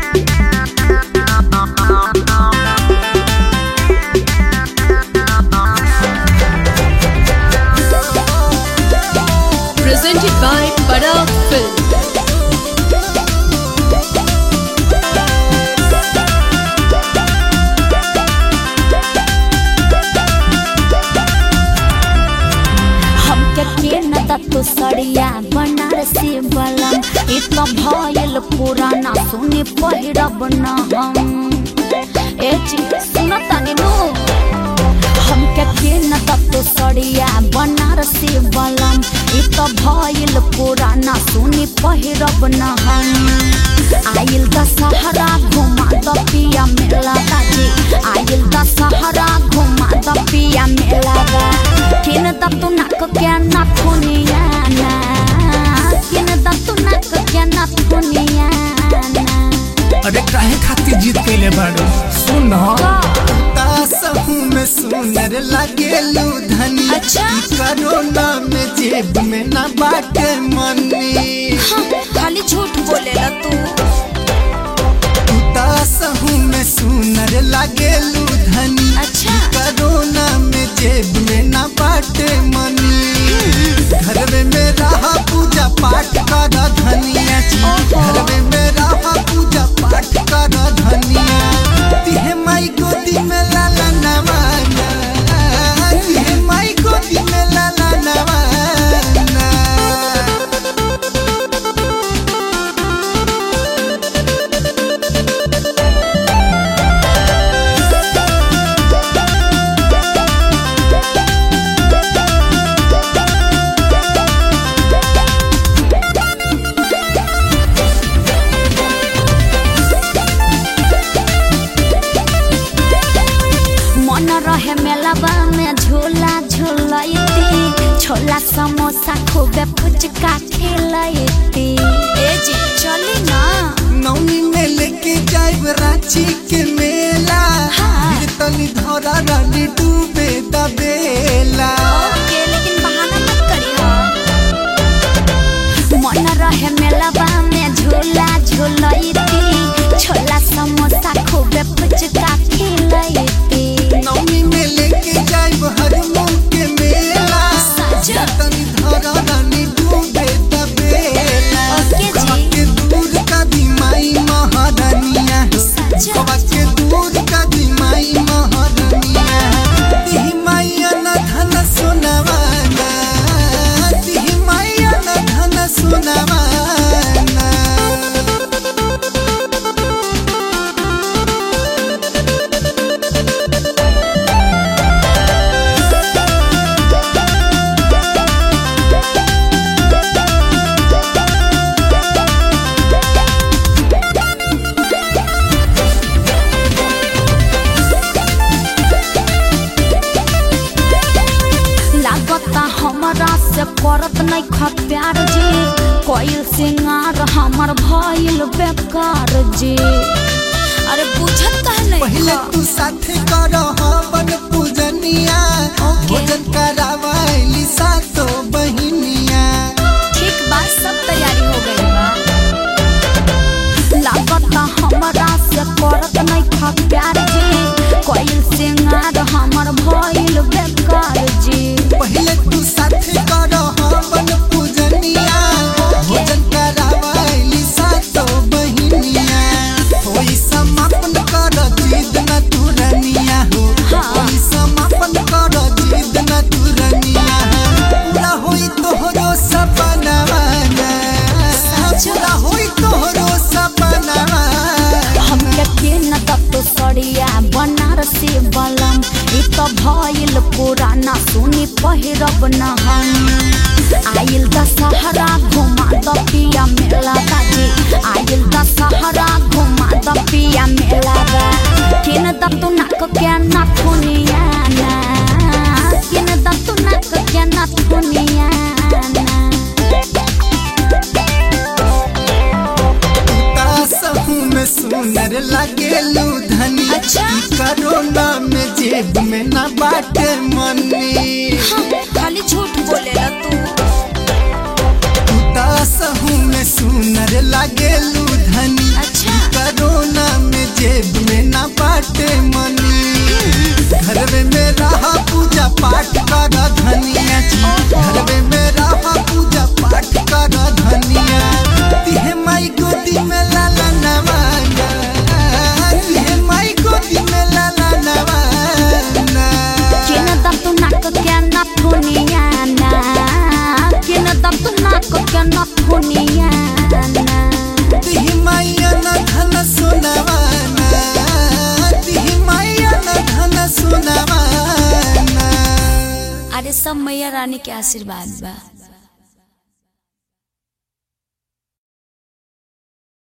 Presented by Bada Film. हमके के न दत्तो सड़िया बनारसी बलम इ त भयल पुराना सुने पहिरब न हम ए जी सुन तनी नु हमके के न दत्तो सड़िया बनारसी बलम इ त भयल पुराना सुने पहिरब न हम आइल दशहरा घुमा द पिया मेला दाजी आइल दशहरा घुमा द पिया मेला दा किन द तू नाक के ना थुनिया ना किन द तू नाक के ना थुनिया ना अरे काहे खातिर जीत कैले बाड़ू सुन तासहू में सुनर लागेलू धनी अच्छा। ई कोरोना में जेब में ना बाटे मनी खाली झूठ बोलेला तू तासहू में सुनर लागेलू धनी अच्छा। ई कोरोना में जेब में ना बाटे मनी घर में मेरा पूजा पाठ कर धनिया जी ओहो। घर में मेरा पूजा पाठ कर धनिया तिहे माई गोदी में लाला नवाना तिहे माई गोदी में लाला नवाना मन रहे मेलाबा में झूला झूलती छोला समोसा खूबे फुचका खेलती ए जी चली ना नौनी में लेके जाइब रांची के मेला हाँ। फिर तनी धरा रानी डूबे दबेला ओके लेकिन बहाना मत करियो मन रहे मेलाबा में झूला झूलती छोला समोसा खूबे फुचका खेलती नौनी में लेके जाइब हरमोन के मेला सच? फिर तनी धरा रानी डूबे दबेला ओके जी। कबा के दूर का दिमाई महारानिया हो सच? कबा के दूर का दिमाई महारानिया तिही माइया न धन सोनावाना तिही माइया न धन सोनावाना लागता हमरा से करत नहीं ख प्यार जी कोयल सिंगार हमर भइल बेकार जी अरे बुझत कह नहीं पहले ख? तू साथे कर हवन पूजनिया ओके। भोजन करावाइली सातो बहिनिया ठीक बात सब तैयारी हो गई बा लागता हमरा से करत नहीं ख प्यार जी कोयल सिंगार हमर भइल बेकार जी पहले तू साथे कर हवन पूजनिया भोजन करावाइली सातो बहिनिया होई समापन कर जिद न तुरनिया हो हाँ। होई समापन कर जिद न तुरनिया पूरा होई तोहरो सपनावा पूरा होई तोहरो सपनावा हमके के न तत्तो सड़िया बनारसी बलम इ त भइल पुराना सुनी पहिरब न हम आइल दशहरा घुमा द पिया मेला दाजी आइल दशहरा घुमा द पिया मेला दा किन द तू नाक के ना थुनिया ना किन द तू नाक के ना थुनिया ना तासहू में सुनर लागेलू धनी अच्छा। ई कोरोना में जेब में ना बाटे मनी खाली झूठ बोलेला तू तासहू में सुनर लागेलू धनी अच्छा। ई कोरोना अरे सब मैया रानी के आशीर्वाद बा